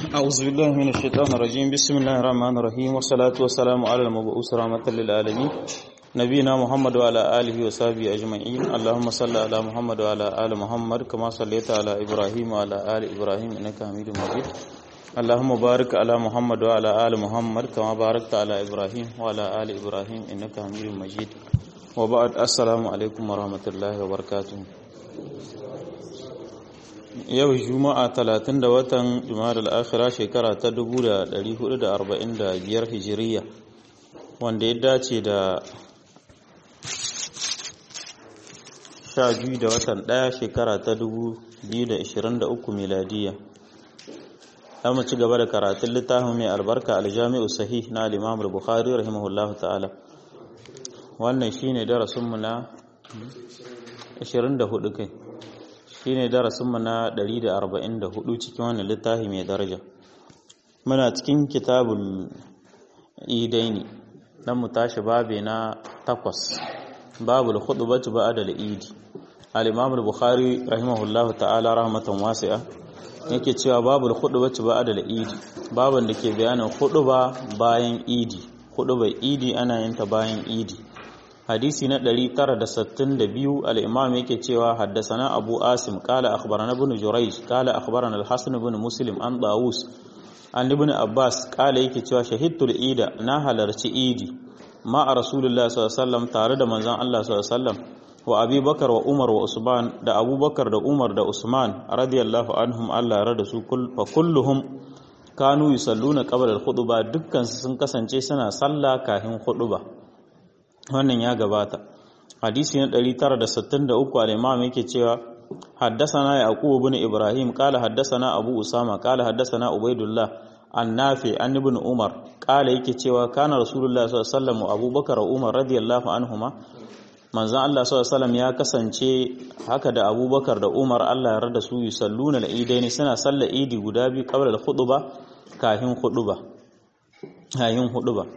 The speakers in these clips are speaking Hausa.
أعوذ بالله من الشيطان الرجيم بسم الله الرحمن الرحيم والصلاة والسلام على المبعوث رحمة للعالمين نبينا محمد وعلى آله وصحبه أجمعين اللهم صل على محمد وعلى آل محمد كما صليت على إبراهيم وعلى آل إبراهيم إنك حميد مجيد اللهم بارك على محمد وعلى آل محمد كما باركت على إبراهيم وعلى آل إبراهيم إنك حميد مجيد وبعد السلام عليكم ورحمة الله وبركاته yau juma'a talatin da watan juma'ar al'akhira shekara ta 1445 hijiriya wanda ya dace da 12 da watan ɗaya shekara ta 2023 miladiya za mu ci gaba da karatun littafin mai albarka aljami'u sahih na al-imam al-bukhari rahimahullahu ta'ala wannan shine darasinmu na 24 kai shine darasinmu na 144 cikin wannan littafi mai daraja muna cikin kitabul idaini dan mu tashi babe na takwas babul khutbatu ba'da al-idi al-imam al-bukhari rahimahullahu ta'ala rahmatan wasi'a yake cewa babul khutbatu ba'da al-idi baban da ke bayanin khutba bayan idi khutbar idi ana yin ta bayan idi hadisi na 962 al-imam yake cewa haddasana abu asim qala akhbarana ibn jurayj qala akhbarana al-hasan ibn muslim an dawus an ibn abbas qala yake cewa shahidtul ida na halarci idi ma a rasulullah sallallahu alaihi wasallam tare da manzon Allah sallallahu alaihi wasallam wa abubakar wa umar wa usman da abubakar da umar da usman radiyallahu anhum Allah ya rada su fa kulluhum kanu yusalluna qabla al-khutbah dukkan su sun kasance suna sallah kafin khutbah wannan ya gabata hadisi na 963 al-imam yake cewa haddathana yaqub ibn ibrahim qala haddathana abu usama qala haddathana ubaidullah annafi an ibn umar qala yake cewa kana rasulullah sallallahu alaihi wasallam abubakar umar radiyallahu anhuma manzon Allah sallallahu alaihi wasallam ya kasance haka da abubakar da umar Allah ya rada su yusalluna al-idaini suna sallar idi guda biyu qabla al-khutbah kafin khutbah kayin khutbah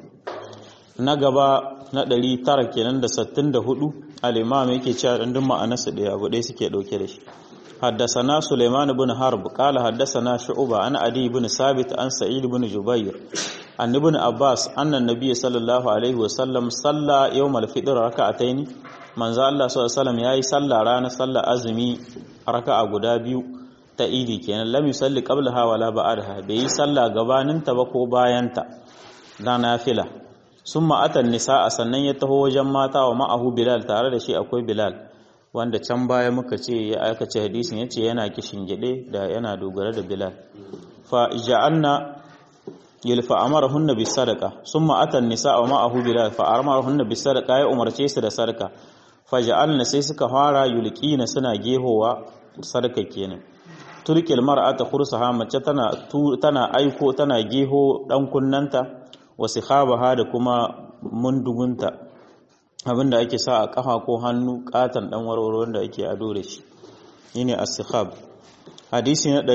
na gaba na ɗari tara kenan da sattin da hudu al'imam yake cewa ɗandun ma'anarsa ɗaya abu ɗaya suke ɗauke da shi haddasana suleiman bin harb ƙala haddasana shu'uba an adi bin sabit an sa'id bin jubair an ibn abbas annan nabiy sallallahu alaihi wasallam salla yawmal fitr raka'ataini manzo Allah sallallahu alaihi wasallam yayi salla ranar salla azumi raka'a guda biyu ta idi kenan lam yusalli qablaha wala ba'daha bai yi salla gabaninta ba ko bayanta da nafila sun ma'atan nisa a sannan ya taho wajen mata wa ma'ahu bilal tare da shi akwai bilal wanda can baya muka ce ya aikace hadisin ya ce yana kishin gide da yana dogara da bilal fa ja'anna yulfa amarahunna bis sadaqa summa atan nisa wa ma'ahu bilal fa amarahunna bis sadaqa ya umarce su da sadaka fa ja'alna sai suka fara yulqina suna gehowa sadaka kenan turkil mar'ata khursaha mace tana tana aiko tana geho dan kunnanta wasu habaha da kuma mundugunta abinda ake sa a kafa ko hannu katon dan warwaro wanda ake ado da shi shine as-sikhab hadisi na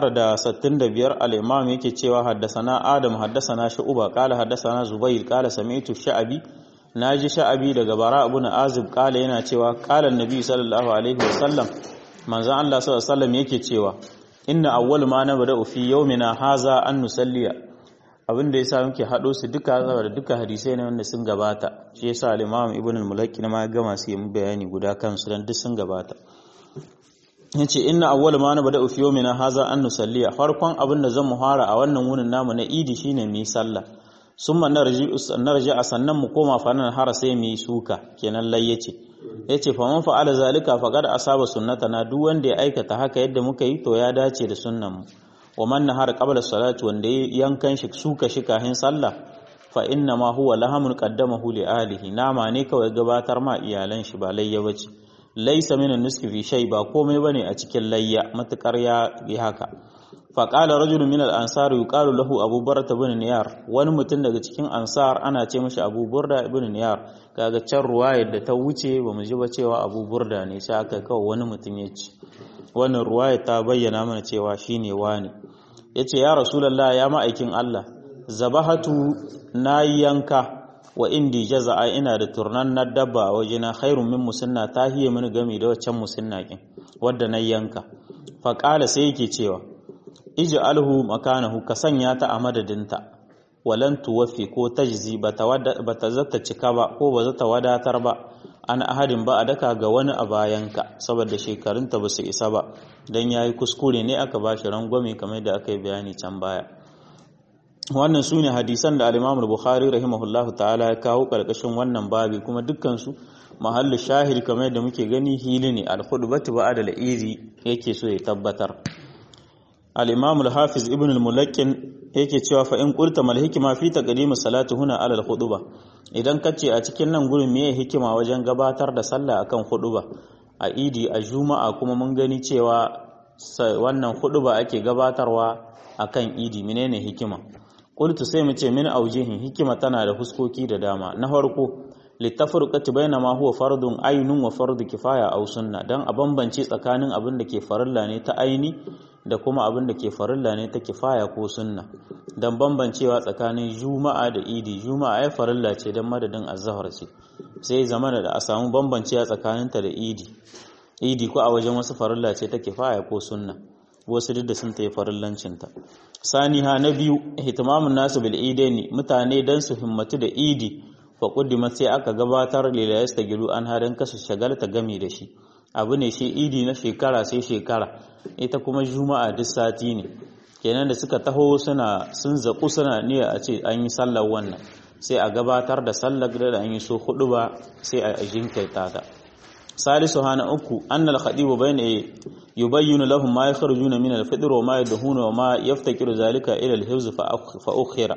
965 al-imam yake cewa haddasana adam haddasana shu'ba qala haddasana zubayr qala sami'tu sha'abi naji sha'abi daga bara ibn azib qala yana cewa qala annabi sallallahu alaihi wasallam manzon Allah sallallahu alaihi wasallam yake cewa inna awwal ma nabda fi yawmina haza an nusalliya abin da yasa muke hado su duka saboda duka hadisai ne wanda sun gabata shi yasa al-Imam Ibn al-Mulaki ma gama su yi bayani guda kansu dan duk sun gabata yace inna awwal ma na bada'u fi yawmina haza an nusalliya farkon abin da zan muhara a wannan wunin namu na idi shine mu yi sallah summa narji narji a sannan mu koma fanan har sai mu yi suka kenan layyace yace fa man fa'ala zalika faqad asaba sunnatana duk wanda ya aikata haka yadda muka yi to ya dace da sunnan mu wa man nahar qabla salati wanda yankan shi suka shi kahin sallah fa inna ma huwa lahamun qaddamahu li ahlihi nama ne kawai gabatar ma iyalan shi ba layya bace laysa min nuski fi shay ba komai bane a cikin layya matukar ya yi haka fa qala rajulun min al-ansar yuqalu lahu abu burda ibn niyar wani mutum daga cikin ansar ana ce mishi abu burda ibn niyar kaga can ruwayar da ta wuce ba mu ji ba cewa abu burda ne sai aka kawai wani mutum ya ci wannan ruwaya ta bayyana mana cewa shine wani yace ya rasulullah ya ma'aikin Allah zabahatu na yanka wa indi jaza'a ina da turnan na dabba a wajena khairun min musinna ta hiye mini gami da waccan musinna kin wadda na yanka fa qala sai yake cewa ij'alhu makanahu ka sanya ta a madadinta walan tuwaffi ko tajzi bata zata cika ba ko ba zata wadatar ba an ahadin ba a daka ga wani a bayanka saboda shekarunta ba su isa ba don ya yi kuskure ne aka ba shi rangwame kamar da aka yi bayani can baya wannan su ne hadisan da alimamul bukhari rahimahullahu ta'ala ya kawo ƙarƙashin wannan babi kuma dukkansu mahallu shahid kamar da muke gani hili ne alkhudbatu ba da iri yake so ya tabbatar al-imamul hafiz ibn al-mulakkin yake cewa fa in qulta mal hikma fi taqdim salati huna ala al-khutbah idan kace a cikin nan gurin meye hikima wajen gabatar da sallah akan khutba a idi a juma'a kuma mun gani cewa wannan khutba ake gabatarwa akan idi menene hikima qultu sai mu ce min aujihin hikima tana da huskoki da dama na farko littafurqati baina ma huwa fardun aynun wa fardu kifaya aw sunna dan a bambance tsakanin abin da ke farilla ne ta aini da kuma abin da ke farilla ne ta kifaya ko sunna dan bambancewa tsakanin juma'a da idi juma'a ai farilla ce dan madadin azhar ce sai zamana da a samu bambancewa tsakaninta da idi idi ko a wajen wasu farilla ce ta kifaya ko sunna wasu duk da sun ta yi farillancinta saniha na biyu ihtimamun nasu bil idaini mutane dan su himmatu da idi fa kuddima sai aka gabatar lila yastagilu an hadan kasu shagalta gami da shi abu ne shi idi na shekara sai shekara ita kuma juma'a duk sati ne kenan da suka taho suna sun zaku suna niyya a ce an yi sallar wannan sai a gabatar da sallar da an yi so hudu ba sai a jinkirta ta salisu hana uku annal khadibu bayna yubayyinu lahum ma yakhrujuna min al-fitr wa ma yadhuna wa ma yaftakiru zalika ila al-hifz fa ukhira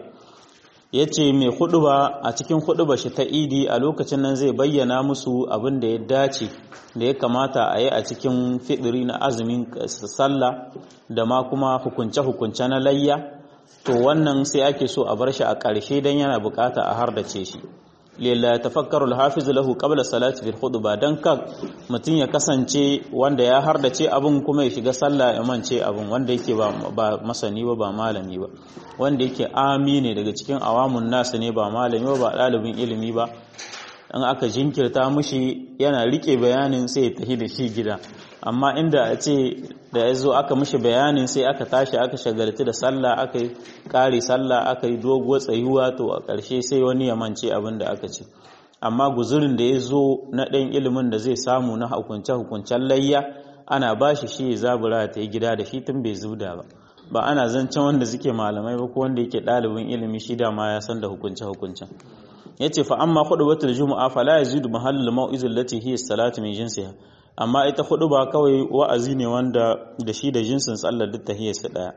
yace mai huduba a cikin huduba shi ta idi a lokacin nan zai bayyana musu abin da ya dace da ya kamata a yi a cikin fidiri na azumin sallah da ma kuma hukunce-hukunce na layya to wannan sai ake so a bar shi a ƙarshe don yana bukata a hardace shi lilla ya tafakkaru alhafiz lahu qabla salati fil khutba dan ka mutun ya kasance wanda ya hardace abun kuma ya shiga sallah ya mance abun wanda yake ba, ba masani ba ba malami ba wanda yake amine daga cikin awamun nasu ne ba malami ba ba dalibin ilimi ba in aka jinkirta mushi yana rike bayanin sai ya tafi da shi gida amma inda a ce da ya zo aka mishi bayanin sai aka tashi aka shagalci da sallah aka yi kare sallah aka yi doguwar tsayuwa to a ƙarshe sai wani ya mance abin da aka ce amma guzurin da ya zo na ɗan ilimin da zai samu na hukunce-hukuncen layya ana ba shi shi ya zabura ta yi gida da shi tun bai zubda ba ba ana zancen wanda suke malamai ba ko wanda yake ɗalibin ilimi shi da ma ya san da hukunce-hukuncen ya ce fa amma hudu batul juma'a fa la yazidu mahallul mau'izul lati hiya salatu min jinsiha amma ita hudu ba kawai wa'azi ne wanda da shi da jinsin sallar duk tahiyarsa daya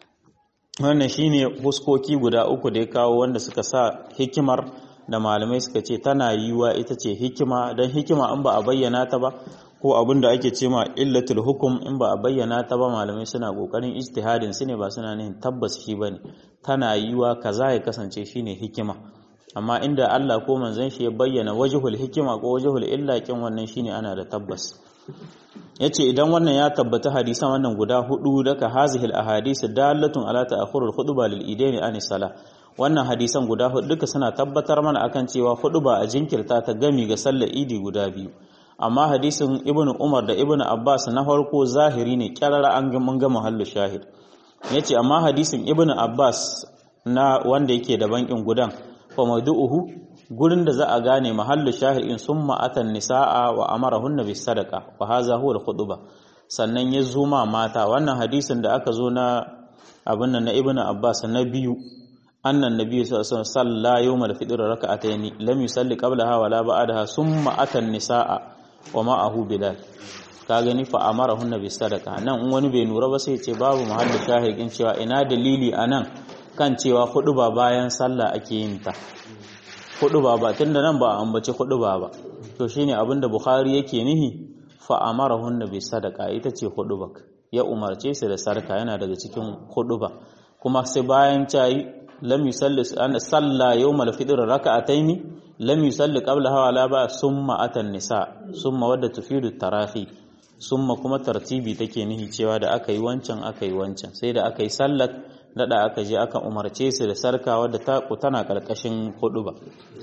wannan shine huskoki guda uku da ya kawo wanda suka sa hikimar da malamai suka ce tana yiwa ita ce hikima don hikima in ba a bayyana ta ba ko abin da ake ce ma illatul hukum in ba a bayyana ta ba malamai suna kokarin ijtihadin su ne ba suna nihin tabbas shi bane tana yiwa kaza ya kasance shine hikima amma inda Allah ko manzon shi ya bayyana wajhul hikima ko wajhul illa kin wannan shine ana da tabbas yace idan wannan ya tabbata hadisan wannan guda hudu daga hazihil ahadith dalatun ala ta'khurul khutba lil idaini an sala wannan hadisan guda hudu duka suna tabbatar mana akan cewa khutba a jinkirta ta gami ga sallar idi guda biyu amma hadisin ibnu umar da ibnu abbas na farko zahiri ne kyarara an ga mun ga mahallu shahid yace amma hadisin ibnu abbas na wanda yake da bankin gudan fa mawdu'uhu gurin da za a gane mahallu shahir in summa atan nisaa wa amarahunna bis sadaqa wa hadha huwa al khutba sannan ya zo ma mata wannan hadisin da aka zo na abin nan na ibnu abbas na biyu annan nabi sallallahu alaihi wasallam salla yawmal fitr rak'atayn lam yusalli qablaha wa la ba'daha summa atan nisaa wa ma'ahu bilal ka gani fa amarahunna bis sadaqa nan in wani bai nura ba sai ya ce babu mahallu shahid in cewa ina dalili anan kan cewa hudu ba bayan sallah ake yin ta hudu ba ba tunda nan ba ambaci hudu ba ba to shine abinda bukhari yake nihi fa amarahunna bi sadaqa ita ce hudu ba ya umarce su da sarka yana daga cikin hudu ba kuma sai bayan tayi lam yusalli an salla yawmal fitr raka'ataini lam yusalli qablaha wala ba summa atan nisa summa wadda tufidu tarahi summa kuma tartibi take nihi cewa da aka yi wancan aka yi wancan sai da aka yi sallar dada aka je aka umarce su da sarka wadda ta tana karkashin hudu ba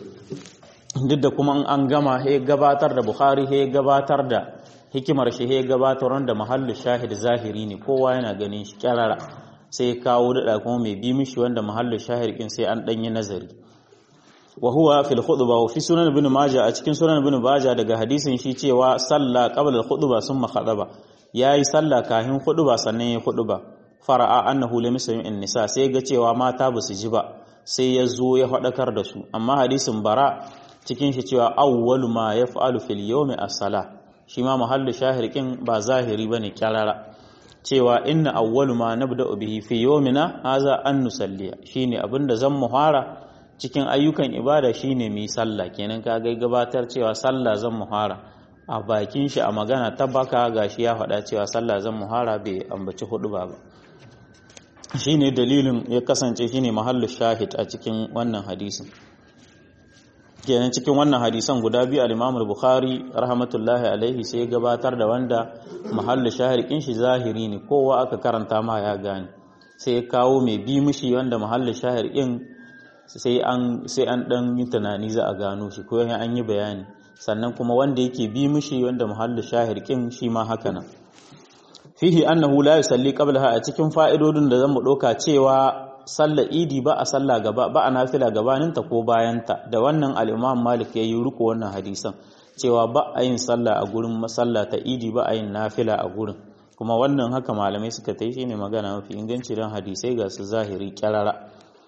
duk da kuma an gama he gabatar da bukhari he gabatar da hikimar shi he gabatar da mahallu shahid zahiri ne kowa yana ganin shi kyarara sai ya kawo daɗa kuma mai bi mishi wanda mahallin shahir kin sai an ɗanyi nazari wa huwa fil khutba wa fi sunan ibn majah a cikin sunan ibn majah daga hadisin shi cewa salla qabla al khutba summa khadaba yayi salla kahin khutba sannan ya khutba fara'a annahu lam yusmi nisa sai ga cewa mata ba su ji ba sai ya zo ya faɗakar da su amma hadisin bara cikin shi cewa awwalu ma yaf'alu fil yawmi as-sala shi ma mahallu shahirkin ba zahiri bane kyarara cewa inna awwalu ma nabda'u bihi fi yawmina haza an nusalliya shine abinda zan muhara cikin ayyukan ibada shine mu sallah kenan ka ga gabatar cewa sallah zan muhara a bakin shi a magana ta baka gashi ya faɗa cewa sallah zan muhara bai ambaci hudu ba ba shine dalilin ya kasance shine mahallu shahid a cikin wannan hadisin kenan cikin wannan hadisan guda biyu al-Imam al-Bukhari rahmatullahi alaihi sai ya gabatar da wanda mahallu shahid kin shi zahiri ne kowa aka karanta ma ya gane sai ya kawo mai bi mishi wanda mahallu shahid kin sai an sai an dan yi tunani za a gano shi ko an yi bayani sannan kuma wanda yake bi mishi wanda mahallu shahid kin shi ma haka nan fihi annahu la yusalli qablaha a cikin fa'idodin da zamu doka cewa sallar idi ba a sallah gaba ba a nafila gabaninta ko bayanta da wannan al-Imam Malik yayi riko wannan hadisan cewa ba a yin sallah a gurin masalla ta idi ba a yin nafila a gurin kuma wannan haka malamai suka tai shine magana mafi inganci dan hadisai ga su zahiri kyarara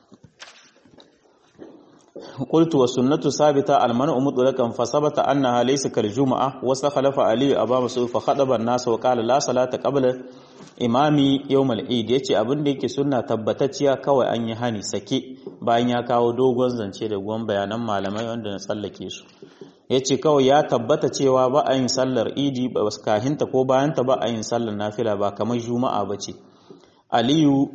قلت والسنة ثابتة المنع مطلقا فثبت أنها ليس كالجمعة واستخلف علي أبا مسعود فخطب الناس وقال لا صلاة قبل imami yawmal eid yace abin da yake sunna tabbatacciya kawai an yi hani sake bayan ya kawo dogon zance da gwan bayanan malamai wanda na tsallake su yace kawai ya tabbata cewa ba a yin sallar idi ba kahinta ko bayanta ba a yin sallar nafila ba kamar juma'a bace aliyu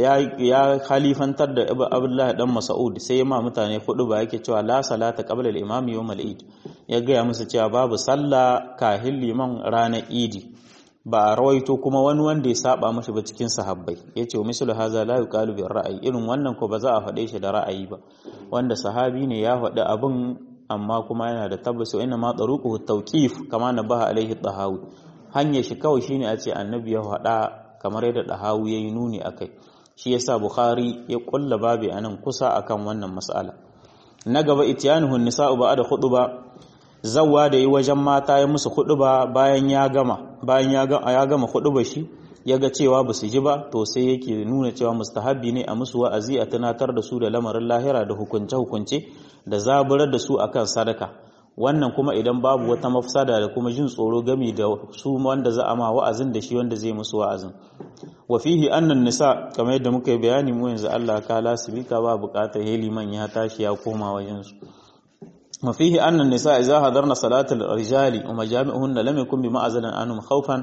ya khalifantar da abdullahi dan mas'ud sai ma mutane hudu ba yake cewa la salata qabla al-imam yawm al-eid ya gaya musu cewa babu sallah kahin liman ranar idi ba a rawaito kuma wani wanda ya saba mashi ba cikin sahabbai yace mislu haza la yuqalu bi ra'ayi irin wannan ko ba za a faɗe shi da ra'ayi ba wanda sahabi ne ya faɗi abin amma kuma yana da tabbas wa inna ma taruquhu tawqif kama nabaha alaihi tahawi hanyar shi kawai shine a ce annabi ya faɗa kamar yadda tahawi yayi nuni akai shi yasa bukhari ya kulla babi anan kusa akan wannan mas'ala na gaba ityanuhu nisa'u ba'da khutba zawwa da yi wajen mata ya musu khutba bayan ya gama bayan ya gama ya gama khutba shi yaga cewa basu ji ba to sai yake nuna cewa mustahabbi ne a musu wa'azi a tunatar da su da lamarin lahira da hukunce hukunce da zaburar da su akan sadaka wannan kuma idan babu wata mafsada da kuma jin tsoro gami da su wanda za a ma wa'azin da shi wanda zai musu wa'azin wa fihi annan nisa kamar yadda muka yi bayani mu yanzu Allah ka lasibika ba bukatar heliman ya tashi ya koma wajen su wa fihi annan nisa idza hadarna salatul rijali wa majami'uhunna lam yakun bi ma'azalan anhum khawfan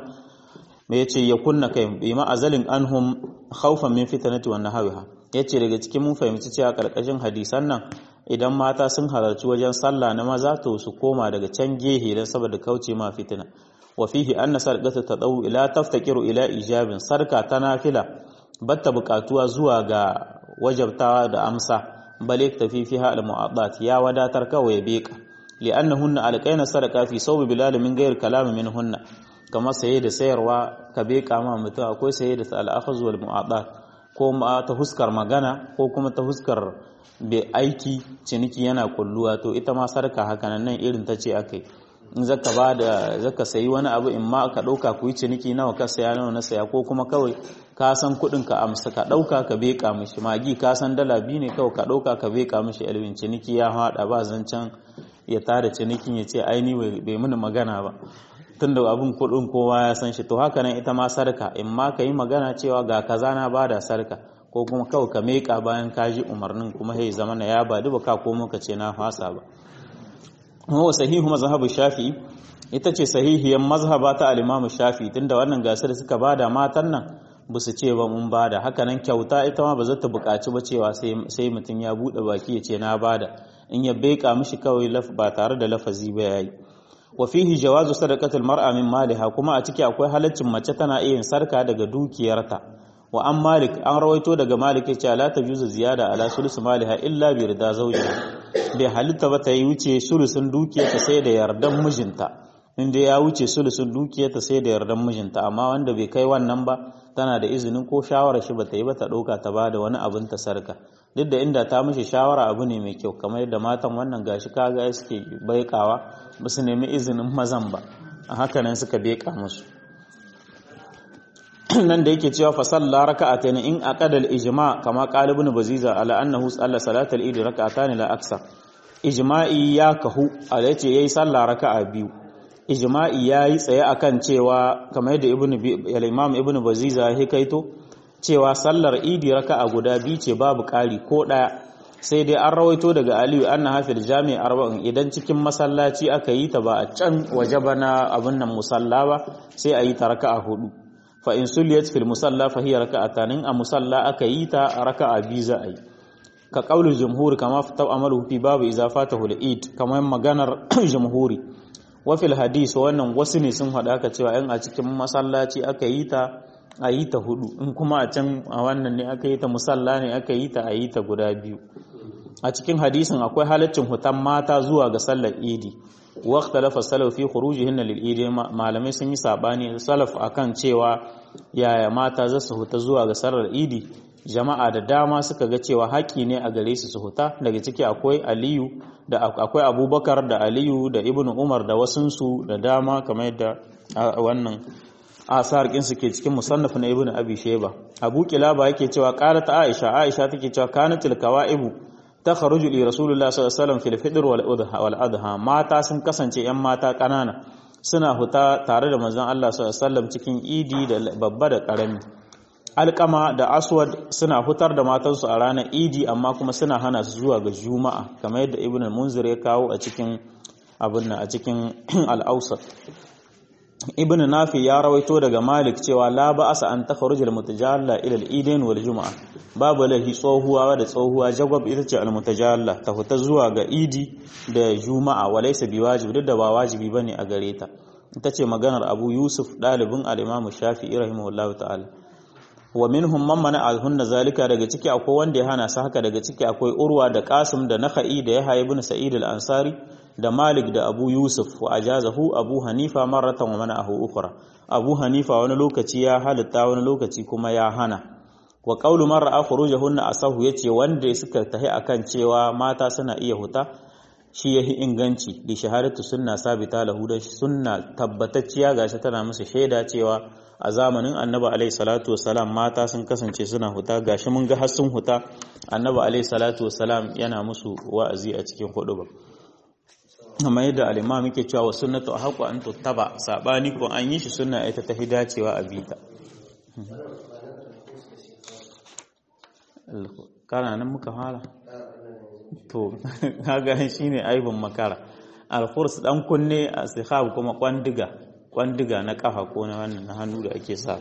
me yace yakunna kai bi ma'azalin anhum khawfan min fitnati wa nahawiha yace daga cikin mun fahimci cewa karkashin hadisan nan idan mata sun halarci wajen sallah na maza to su koma daga can gehe don saboda kauce ma fitina wa fihi anna sarqata tadawu ila taftakiru ila ijabin sarka ta nafila batta bukatuwa zuwa ga wajabtawa da amsa bale tafi fiha al mu'addat ya wadatar kawai beka li'annahunna alqaina sarqa fi sawbi bilal min ghairi kalam minhunna kama saye da sayarwa ka beka ma mutum akwai saye da al akhaz wal mu'addat ko ma ta huskar magana ko kuma ta huskar bai aiki ciniki yana kulluwa to ita ma sarka haka nan irin ta ce akai in zaka ba da zaka sayi wani abu in ma ka dauka ku yi ciniki nawa ka saya nawa na saya ko kuma kawai ka san kudin ka amsa ka dauka ka beka mishi magi ka san dala biyu ne kawai ka dauka ka beka mishi alwin ciniki ya hada ba zancan ya tada cinikin ya ce ai ni bai mini magana ba tunda abin kudin kowa ya san shi to haka nan ita ma sarka in ma ka yi magana cewa ga kaza na bada sarka ko kuma kawai ka meka bayan ka ji umarnin kuma sai zama na ya ba duba ka ko muka ce na fasa ba wa sahihu mazhabu shafi'i ita ce sahihiyar mazhaba ta al-imamu shafi'i tunda wannan gasar suka bada matan nan ba su ce ba mun bada haka nan kyauta ita ma ba za ta buƙaci ba cewa sai mutum ya buɗe baki ya ce na bada in ya beka mishi kawai ba tare da lafazi ba yayi wa fihi jawazu sadaqatul mar'a min maliha kuma a ciki akwai halaccin mace tana iya yin sarka daga dukiyarta wa an malik an rawaito daga malik ya ce la tajuzu ziyada ala sulus maliha illa bi rida zawjiha bai halitta ba ta yi wuce sulusun dukiyarta sai da yardan mijinta inda ya wuce sulusun dukiyarta sai da yardan mijinta amma wanda bai kai wannan ba tana da izinin ko shawara shi bata yi ba ta ɗauka ta bada wani abin ta sarka duk da inda ta mishi shawara abu ne mai kyau kamar yadda matan wannan gashi kaga suke baikawa ba su nemi izinin mazan ba a haka nan suka beka musu nan da yake cewa fa salla raka'atayn in aqada al-ijma kama qala ibn baziza ala annahu salla salatal eid raka'atan la aksar ijma'i ya kahu ala yace yayi salla raka'a biyu ijma'i yayi tsaye akan cewa kamar yadda ibn al-imam ibn baziza ya kaito cewa sallar idi raka'a guda biyu ce babu ƙari ko ɗaya sai dai an rawaito daga aliyu anna hafil jami'i arba'in idan cikin masallaci aka yi ta ba a can waje ba na abin nan musalla ba sai a yi ta raka'a hudu fa in suliyat fil musalla fa hiya raka'atanin a musalla aka yi ta raka'a biyu za a yi ka qaulul jumhur kama fa amalu fi babu idza fatahu al-eid kamar maganar jumhuri wa fil hadis wannan wasu ne sun faɗa ka cewa in a cikin masallaci aka yi ta a yi ta hudu in kuma a can a wannan ne aka yi ta musalla ne aka yi ta a yi ta guda biyu a cikin hadisin akwai halaccin hutan mata zuwa ga sallar idi waqta lafa salaf fi khurujihin lil idi malamai sun yi sabani salaf akan cewa yaya mata za su huta zuwa ga sallar idi jama'a da dama suka ga cewa haƙi ne a gare su su huta daga ciki akwai aliyu da akwai abubakar da aliyu da ibnu umar da wasunsu da dama kamar yadda wannan asar kin suke cikin musannaf na ibnu abi shayba abu kilaba yake cewa qalat aisha aisha take cewa kanatil kawaibu takharuju li rasulullah sallallahu alaihi wasallam fil fitr wal adha wal adha mata sun kasance yan mata kanana suna huta tare da manzon Allah sallallahu alaihi wasallam cikin idi da babba da karami alkama da aswad suna hutar da matansu a ranar idi amma kuma suna hana su zuwa ga juma'a kamar yadda ibnu munzir ya kawo a cikin abin a cikin al-awsat ibn nafi ya rawaito daga malik cewa la ba'asa an takharujal mutajalla ila al-idain wal juma'a babu lahi tsohuwa da tsohuwa jagwab ita ce al-mutajalla ta fita zuwa ga idi da juma'a walaysa biwajib duk da ba wajibi bane a gare ta ita ce maganar abu yusuf dalibin al-imam shafi'i rahimahullahu ta'ala wa minhum man mana alhunna zalika daga ciki akwai wanda ya hana su haka daga ciki akwai urwa da qasim da nakhai da yahya ibn sa'id al-ansari da Malik da Abu Yusuf wa ajazahu Abu Hanifa marratan wa mana'ahu ukhra Abu Hanifa wani lokaci ya halitta wani lokaci kuma ya hana wa qawlu man ra'a khurujahunna asahu yace wanda suka tahi akan cewa mata suna iya huta shi yahi inganci li shahadatu sunna sabita lahu da sunna tabbatacciya gashi tana musu shaida cewa a zamanin Annabi alaihi salatu wassalam mata sun kasance suna huta gashi mun ga har sun huta Annabi alaihi salatu wassalam yana musu wa'azi a cikin huduba amma yadda alima muke cewa wa sunnatu a haƙo an tuttaba saɓani ko an yi shi suna ita ta fi dacewa a bita kana nan muka fara to kaga shi ne aibin makara alfurs dan kunne a sihab kuma kwandiga kwandiga na kafa ko na wannan na hannu da ake sa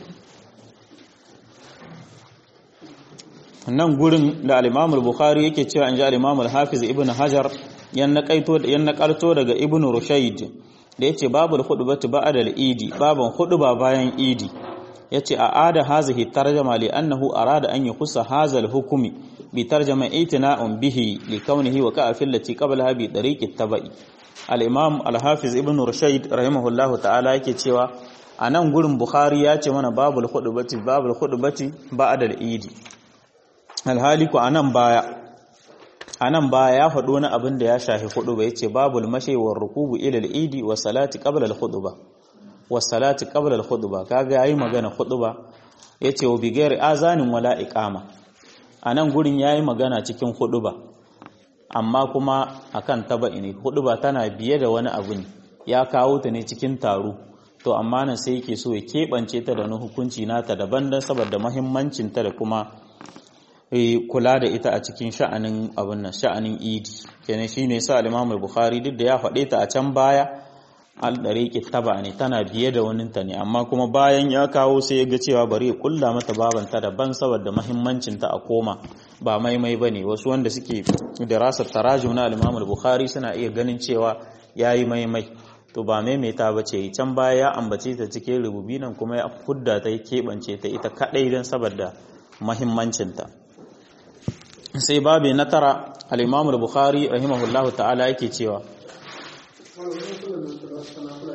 nan gurin da al-imam bukhari yake cewa an ji al-imam al-hafiz ibn hajar yan naƙarto daga ibn rushaid da ya ce babu hudubatu ba'da al-idi baban huduba bayan idi ya ce a ada hazihi tarjama li annahu arada an yakusa hazal hukumi bi tarjama itina'un bihi li kaunihi wa ka'a fil lati qablaha bi tariqi tabai al-imam al-hafiz ibn rushaid rahimahullahu ta'ala yake cewa a nan gurin bukhari ya ce mana babul hudubati babul hudubati ba'da al-idi alhali ku anan baya a nan ba ya faɗo wani abin da ya shafi hudu ba ya ce babul mashewar rukubu ilal idi wa salati qabla al ba wa salati qabla al khutba kaga yayi magana khutba yace wa bi ghairi azanin wala iqama a nan gurin yayi magana cikin ba amma kuma akan taba'i ne ba tana biye da wani abu ne ya kawo ta ne cikin taro to amma nan sai yake so ya keɓance ta da wani hukunci nata daban dan saboda muhimmancin ta da kuma kula da ita a cikin sha'anin abin nan sha'anin idi kenan shine yasa al-Imam al-Bukhari duk da ya faɗe ta a can baya al-dariqi taba ne tana biye da wani ta ne amma kuma bayan ya kawo sai ya ga cewa bari ya kulla mata babanta daban saboda muhimmancin ta a koma ba maimai bane wasu wanda suke dirasar tarajum na al-Imam al-Bukhari suna iya ganin cewa yayi maimai to ba maimaita ba ce can baya ya ambace ta cikin rububi nan kuma ya fudda ta ya keɓance ta ita kaɗai don saboda mahimmancinta sai babi na tara al'imamul bukhari rahimahullahu ta'ala yake cewa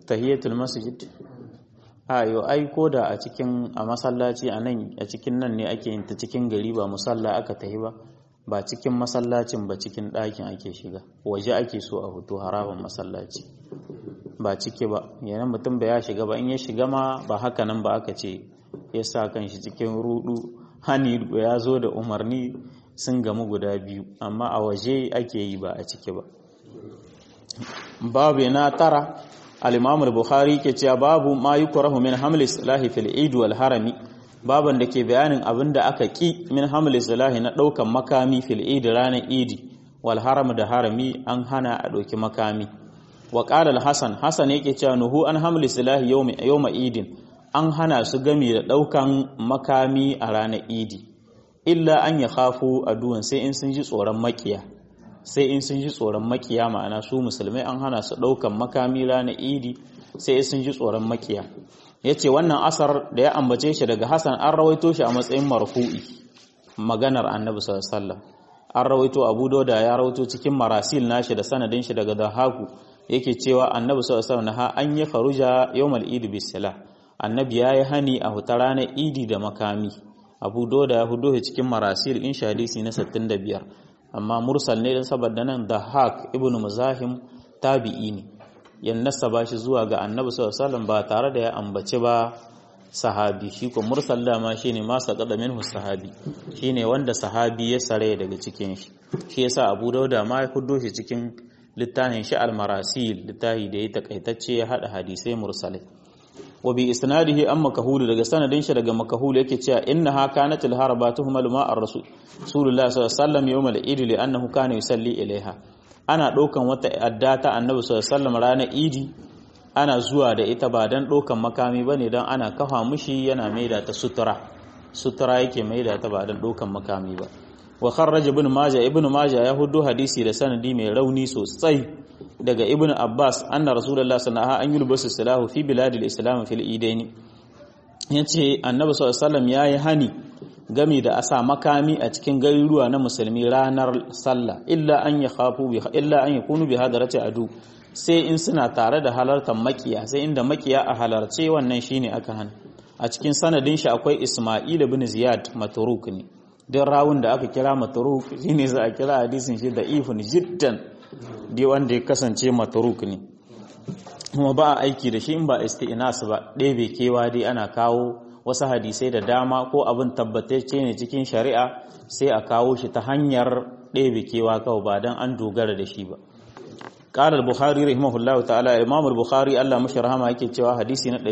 tahiyatul masjid ayo ai ko da a cikin a masallaci a nan a cikin nan ne ake yin ta cikin gari ba musalla aka tahi ba ba cikin masallacin ba cikin ɗakin ake shiga waje ake so a hoto haraban masallaci ba ciki ba yana mutum ba ya shiga ba in ya shiga ma ba haka nan ba aka ce ya sa kan shi cikin rudu hani ya zo da umarni sun gamu guda biyu amma a waje ake yi ba a ciki ba babu na tara al-imam al-bukhari ke cewa babu ma yukrahu min hamli salahi fil eid wal harami baban da ke bayanin abin da aka ki min hamli salahi na daukan makami fil eid ranar idi wal haram da harami an hana a dauki makami wa qala al-hasan hasan yake cewa nuhu an hamli salahi yawma yawma idin an hana su gami da daukan makami a ranar idi illa an ya khafu aduwan sai in sun ji tsoron makiya sai in sun ji tsoron makiya ma'ana su musulmai an hana su ɗaukan makami ranar idi sai sun ji tsoron makiya ya ce wannan asar da ya ambace shi daga hassan an rawaito shi a matsayin marfu'i maganar annabi sallallahu an rawaito abu doda ya rawaito cikin marasil nashi da sanadin shi daga dahaku yake cewa annabi sallallahu alaihi an yi kharuja yawmal idi bisala annabi ya yi hani a huta ranar idi da makami abu doda ya hudo cikin marasil in hadisi na 65 amma mursal ne don saboda nan da haq ibn muzahim tabi'i ne yan nasaba shi zuwa ga annabi sallallahu alaihi ba tare da ya ambaci ba sahabi shi ko mursal dama shine ma saqada minhu sahabi shine wanda sahabi ya sare daga cikin shi shi yasa abu dauda ma ya fuddo shi cikin littafin shi al-marasil littafi da ya takaitacce ya hada hadisai mursalai wa bi isnadihi an makahulu daga sanadin shi daga makahulu yake cewa innaha kanat al-harabatuhum ma ar-rasul sallallahu alaihi wasallam yawm al-eid li annahu kana yusalli ilaiha ana ɗaukan wata adda ta annabi sallallahu alaihi wasallam ranar idi ana zuwa da ita ba dan ɗaukan makami bane dan ana kafa mushi yana maida ta sutura sutura yake maida ta ba dan ɗaukan makami ba wa kharraj ibn majah ibn majah ya hudu hadisi da sanadi mai rauni sosai daga ibn abbas anna rasulullah sallallahu alaihi an yulbasu salahu fi biladil islam fil idaini yace annabi sallallahu alaihi wasallam yayi hani gami da asa makami a cikin garuruwa na musulmi ranar sallah illa an ya khafu bi illa an yakunu bi hadarati adu sai in suna tare da halartar makiya sai inda makiya a halarce wannan shine aka hana a cikin sanadin shi akwai isma'il ibn ziyad matruk ne dan rawun da aka kira matruk shine za a kira hadisin shi da ifun jiddan dai wanda ya kasance matruk ne kuma ba a aiki da shi in ba isti'nas ba ɗebe kewa dai ana kawo wasu hadisai da dama ko abin tabbatacce ne cikin shari'a sai a kawo shi ta hanyar ɗebe kewa kawai ba don an dogara da shi ba قال البخاري رحمه الله تعالى امام البخاري الله مش رحمه yake cewa hadisi na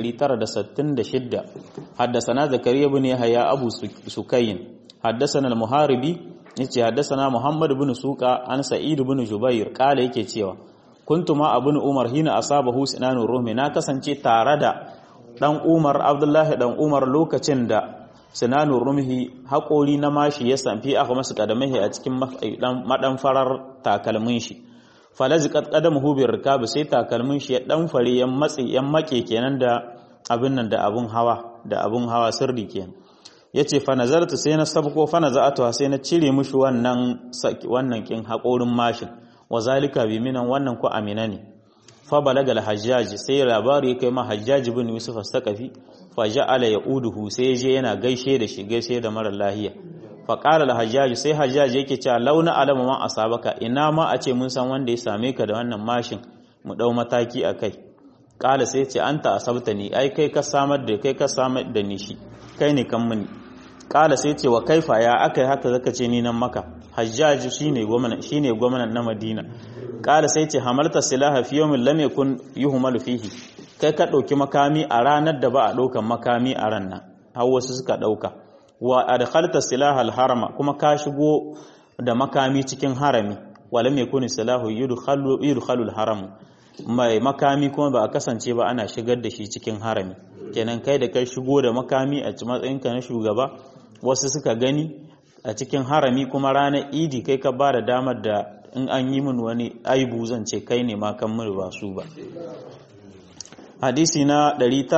966 حدثنا زكريا بن يحيى ابو سكين حدثنا المحاربي yace حدثنا محمد بن سوقا عن سعيد بن جبير قال yake cewa kuntu ma abun umar hina asabahu sinanu ruhmi na kasance tare da dan umar abdullahi dan umar lokacin da sinanu rumhi haƙori na mashi ya samfi aka masu kadamahi a cikin madan farar takalmin shi falazi qadamuhu bi rikab sai takalmin shi ya dan fare yan matsi yan make kenan da abin nan da abun hawa da abun hawa sirri kenan yace fa nazartu sai na sabko fa naza'atu sai na cire mushi wannan wannan kin haƙorin mashin wa zalika bi minan wannan ku amina ne fa balaga al-hajjaj sai labari kai ma hajjaj bin yusuf as-saqafi fa ja'ala yauduhu sai je yana gaishe da shi gaishe da mara lahiya fa qala al-hajjaj sai hajjaj yake cewa launa alama man asabaka ina ma a ce mun san wanda ya same ka da wannan mashin mu dau mataki akai qala sai ce anta asabtani ai kai ka samar da kai ka samar da ni shi kai ne kan muni qala sai ce wa kaifa ya akai haka zaka ce ni nan maka hajjaj shine gwamnati shine gwamnatin na madina kala sai ce hamalta silaha fi yawmin lam yakun yuhmalu fihi kai ka dauki makami a ranar da ba a daukan makami a ran nan har wasu suka dauka wa adkhalta silaha al-harama kuma ka shigo da makami cikin harami wa lam yakun silahu yudkhalu yudkhalu al-haram mai makami kuma ba a kasance ba ana shigar da shi cikin harami kenan kai da kai shigo da makami a matsayinka na shugaba wasu suka gani a cikin harami kuma ranar idi kai ka ba da damar da in an yi min wani aibu zan ce kai ne ma kan mun ba su ba hadisi na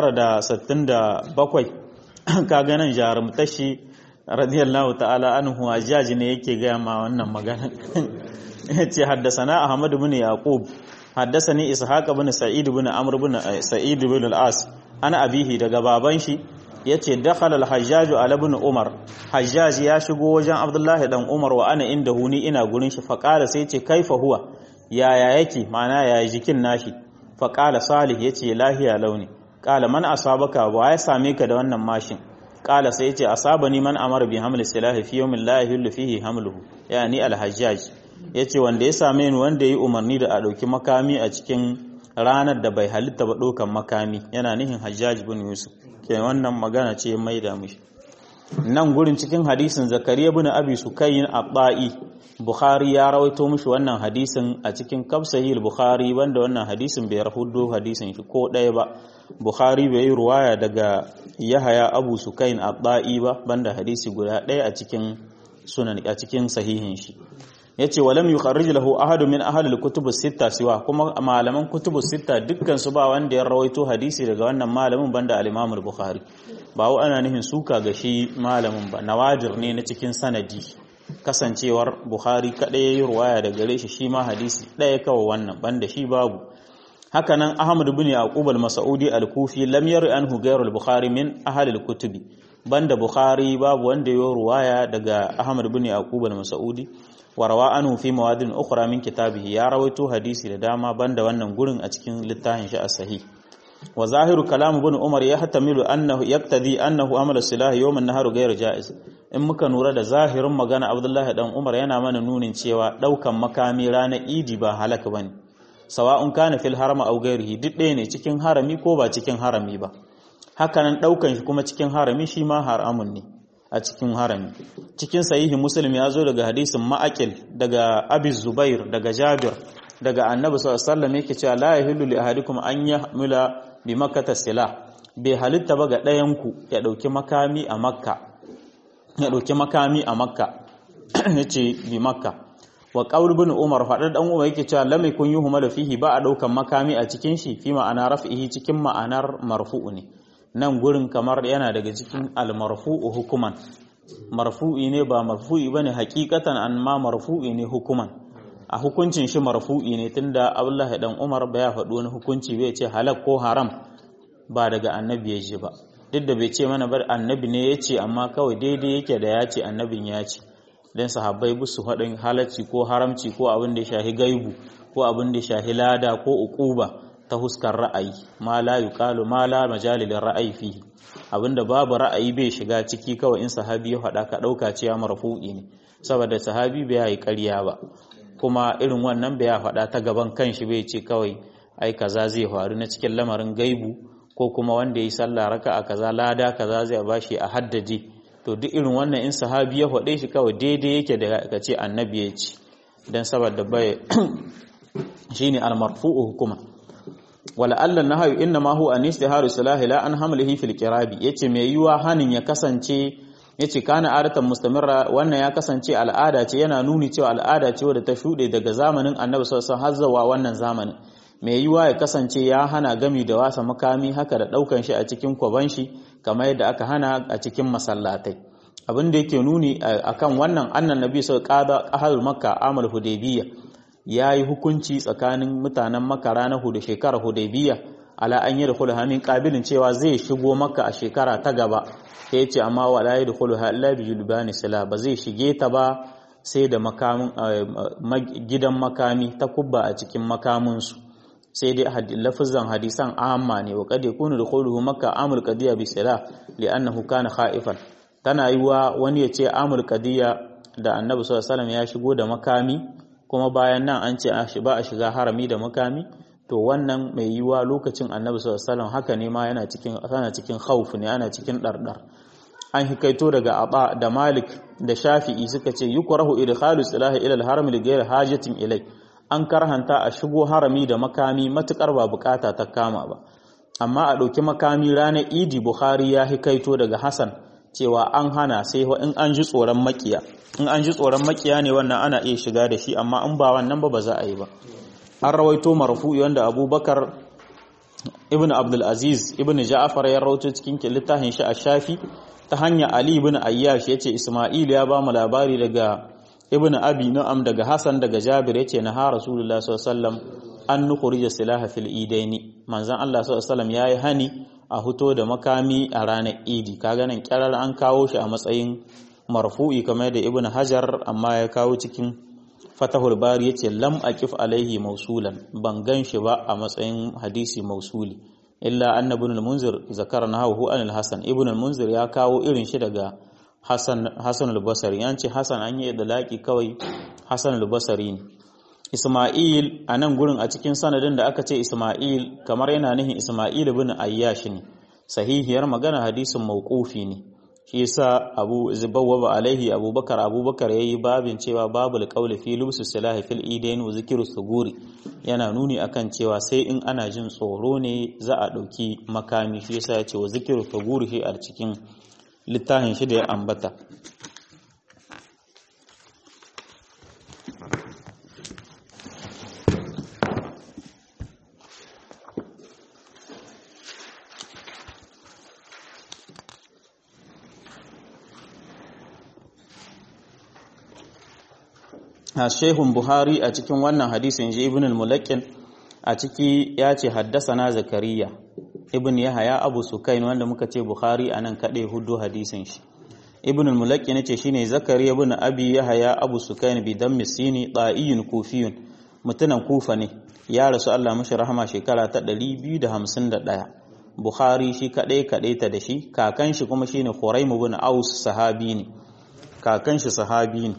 967 ka ganin jarumtashi radiyallahu ta'ala anhu ajaji ne yake gaya ma wannan magana yace haddasana ahmad ibn yaqub حدثني إسحاق بن سعيد بن عمرو بن سعيد بن العاص أنا أبيه daga baban shi yace dakhala al-hajjaj ala ibn umar hajjaj ya shigo wajen abdullahi dan umar wa ana inda huni ina gurin shi faqala sai yace kaifa huwa yaya yake ma'ana yaya jikin nashi faqala salih yace lahiya launi qala man asabaka wa ya same ka da wannan mashin qala sai yace asabani man amara bi hamli silahi fi yawmin la yahillu fihi hamluhu yani al-hajjaj yace wanda ya same ni wanda yayi umarni da a dauki makami a cikin ranar da bai halitta ba dokan makami yana nihin hajjaj bin yusuf ke wannan magana ce mai da mishi nan gurin cikin hadisin zakariya bin abi sukayin abba'i bukhari ya rawaito mishi wannan hadisin a cikin kafsahil bukhari banda wannan hadisin bai rahudo hadisin shi ko ɗaya ba bukhari bai yi ruwaya daga yahaya abu sukayin abba'i ba banda hadisi guda ɗaya a cikin sunan a cikin sahihin shi yace walam yukharrij lahu ahadu min ahli al-kutub sitta siwa kuma malaman kutub sitta dukkan su ba wanda ya rawaito hadisi daga wannan malamin banda al-Imam al-Bukhari ba wa ana nihin suka ga shi malamin ba nawadir ne na cikin sanadi kasancewar Bukhari kadai yayi ruwaya daga gare shi shi ma hadisi daya kawai wannan banda shi babu hakanan Ahmad ibn Yaqub al-Mas'udi al-Kufi lam yari anhu ghayr al-Bukhari min ahli al-kutubi banda Bukhari babu wanda yayi ruwaya daga Ahmad ibn Yaqub al-Mas'udi warawa anhu fi mawadin ukhra min kitabihi ya rawaito hadisi da dama banda wannan gurin a cikin littafin shi as-sahih wa zahiru kalam ibn umar yahtamilu annahu yaqtadi annahu amala silah yawm an-nahar ghayr jaiz in muka nura da zahirin magana abdullahi dan umar yana mana nunin cewa daukan makami ranar idi ba halaka bane sawa'un kana fil harama aw ghayrihi duk ɗaya ne cikin harami ko ba cikin harami ba hakanan daukan shi kuma cikin harami shi ma haramun ne a cikin harami cikin sahihi muslim ya zo daga hadisin ma'akil daga abi zubair daga jabir daga annabi sallallahu alaihi wasallam yake cewa la yahillu li ahadikum an yahmila bi makkata sila bai halitta ba ga ɗayan ku ya dauki makami a makka ya dauki makami a makka yace bi makka wa qaul ibn umar fadar dan umar yake cewa lam yakun yuhmalu fihi ba a daukan makami a cikin shi fi ma'ana raf'ihi cikin ma'anar marfu'u ne nan gurin kamar yana daga cikin almarfu'u hukuman marfu'i ne ba marfu'i bane hakikatan amma marfu'i ne hukuman a hukuncin shi marfu'i ne tunda Abdullahi dan Umar ba ya faɗi wani hukunci bai ce halak ko haram ba daga annabi ya ji ba duk da bai ce mana bar annabi ne ya ce amma kawai daidai yake da ya ce annabin ya ce dan sahabbai bu su faɗin halacci ko haramci ko abin da ya shahi gaibu ko abin da ya shahi lada ko uquba ta huskar ra'ayi ma la yuqalu ma la majalil ra'ayi fihi abinda babu ra'ayi bai shiga ciki kawai in sahabi ya faɗa ka ɗauka cewa marfu'i ne saboda sahabi bai yi ƙarya ba kuma irin wannan bai faɗa ta gaban kanshi bai ce kawai ai kaza zai faru na cikin lamarin gaibu ko kuma wanda yi sallah raka a kaza lada kaza zai bashi a haddade to duk irin wannan in sahabi ya faɗe shi kawai daidai yake da ka ce annabi ya ce dan saboda bai shine al-marfu'u hukuma wala Allah na hayu inna ma huwa anistiharu salahi la an hamlihi fil qirabi yace mai yiwa hanin ya kasance yace kana adatan mustamirra wannan ya kasance al'ada ce yana nuni cewa al'ada ce wadda ta shude daga zamanin Annabi sallallahu alaihi wasallam har wannan zamanin mai yiwa ya kasance ya hana gami da wasa makami haka da daukan shi a cikin kwaban shi kamar yadda aka hana a cikin masallatai abin da yake nuni akan wannan annan nabi sallallahu alaihi wasallam qada ahal makka amal hudaybiyya ya yi hukunci tsakanin mutanen maka ranar hudu shekarar hudaybiya ala an yi da kulu hamin kabilin cewa zai shigo maka a shekara ta gaba ya ce amma wa la yi da kulu ha'ala bi julbani sila ba zai shige ta ba sai da gidan makami ta kubba a cikin makaminsu sai dai lafizan hadisan amma ne wa kade kunu da kulu maka amul qadiya bi sila li'annahu kana khaifan tana yiwa wani ya ce amul qadiya da annabi sallallahu alaihi wasallam ya shigo da makami kuma bayan nan an ce ba a shiga harami da makami to wannan mai yiwa lokacin annabi sallallahu alaihi haka ne ma yana cikin ana cikin khawf ne ana cikin dardar an hikaito daga aba da malik da shafi'i suka ce yukrahu idkhalu silahi ila al-haram li ghayri hajatin ilai an karhanta a shigo harami da makami matukar ba bukata ta kama ba amma a ɗauki makami ranar idi bukhari ya hikaito daga hasan cewa an hana sai in an ji tsoron makiya in an ji tsoron makiya ne wannan ana iya shiga da shi amma in ba wannan ba ba za a yi ba an rawaito marfu'i wanda abubakar ibn abdulaziz ibn ja'afar ya rawaito cikin littafin shi a shafi ta hanya ali ibn ayyash yace isma'il ya ba mu labari daga ibn abi nu'am daga hasan daga jabir yace na ha rasulullahi sallallahu alaihi wasallam an nukhrija silaha fil idaini manzon Allah sallallahu alaihi wasallam yayi hani a huto da makami a ranar idi kaga nan kirar an kawo shi a matsayin marfu'i kamar da ibn hajar amma ya kawo cikin fatahul bari yace lam aqif alaihi mausulan ban gan shi ba a matsayin hadisi mausuli illa anna ibn al-munzir zakarna hu an al-hasan ibn al-munzir ya kawo irin shi daga hasan hasan al-basri yanci hasan an yi idlaqi kawai hasan al-basri ne Ismail a nan gurin a cikin sanadin da aka ce Ismail kamar yana nihin Ismail ibn Ayyash ne sahihiyar magana hadisin mauqufi ne shi yasa Abu Zubawwa alaihi Abubakar Abubakar yayi babin cewa babul qawli fi lubsi silahi fil idain wa zikru suguri yana nuni akan cewa sai in ana jin tsoro ne za a dauki makami shi yasa ya ce wa zikru suguri shi a cikin littafin shi da ya ambata Shehun Buhari a cikin wannan hadisin ji Ibn al-Mulaqqin a ciki ya ce haddasana Zakariya Ibn Yahaya Abu Sukain wanda muka ce Buhari anan kade hudu hadisin shi Ibn al-Mulaqqin yace shine Zakariya ibn Abi Yahaya Abu Sukain bi dammi sini da'iyun kufiyun mutunan Kufa ne ya rasu Allah mashi rahama shekara ta 251 Buhari shi kadai kadai ta da shi kakan shi kuma shine Khuraim ibn Aus sahabi ne kakan shi sahabi ne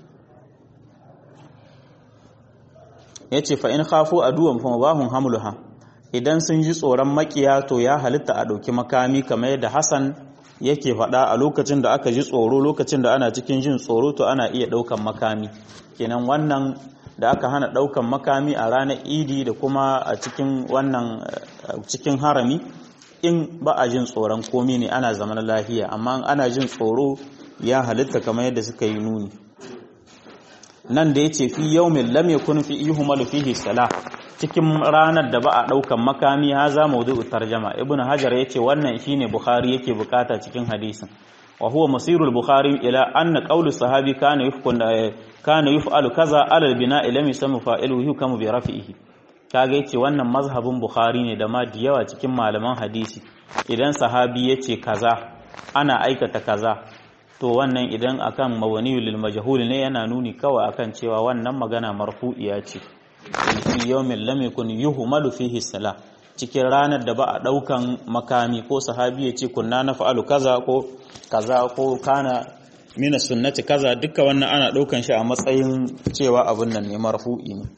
ya ce fa'in hafu a duwan famabahun hamluha idan sun ji tsoron makiya to ya halitta a ɗauki makami kamar yadda hassan yake faɗa a lokacin da aka ji tsoro lokacin da ana cikin jin tsoro to ana iya ɗaukan makami kenan wannan da aka hana ɗaukan makami a ranar idi da kuma a cikin wannan cikin harami in ba a jin tsoron komi ne ana zaman lafiya amma ana jin tsoro ya halitta kamar yadda suka yi nuni nan da ya ce fi yaumin lam yakun fi yuhmalu fihi salah cikin ranar da ba a daukan makami ha za mawdu'u tarjama ibnu hajar yace wannan shine bukhari yake bukata cikin hadisin wa huwa masirul bukhari ila anna qawlu sahabi kana yufkun kana yuf'alu kaza ala al-bina'i lam yusamma fa'iluhu yukamu bi rafi'ihi kaga yace wannan mazhabin bukhari ne da ma da yawa cikin malaman hadisi idan sahabi yace kaza ana aikata kaza to wannan idan akan mawani lil majhul ne yana nuni kawai akan cewa wannan magana marfu'iya ce fi yawmin lam yakun yuhmalu fihi salah cikin ranar da ba a daukan makami ko sahabi ya ce kunna nafa'alu kaza ko kaza ko kana mina sunnati kaza duka wannan ana daukan shi a matsayin cewa abun nan ne marfu'i ne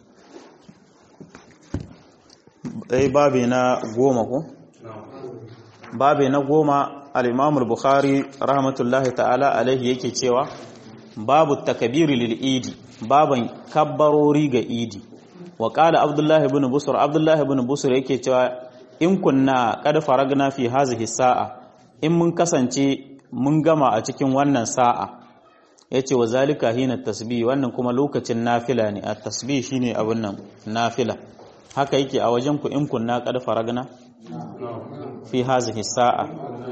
dai babe na goma ko babe na goma al-imam al-bukhari rahmatullahi ta'ala alaihi yake cewa babu takabiri lil idi baban kabbarori ga idi wa qala abdullahi ibn busr abdullahi ibn busr yake cewa in kunna qad faragna fi hazihi sa'a in mun kasance mun gama a cikin wannan sa'a yace wa zalika hina tasbih wannan kuma lokacin nafila ne at tasbih shine abun nan nafila haka yake a wajen ku in kunna qad faragna fi hazihi sa'a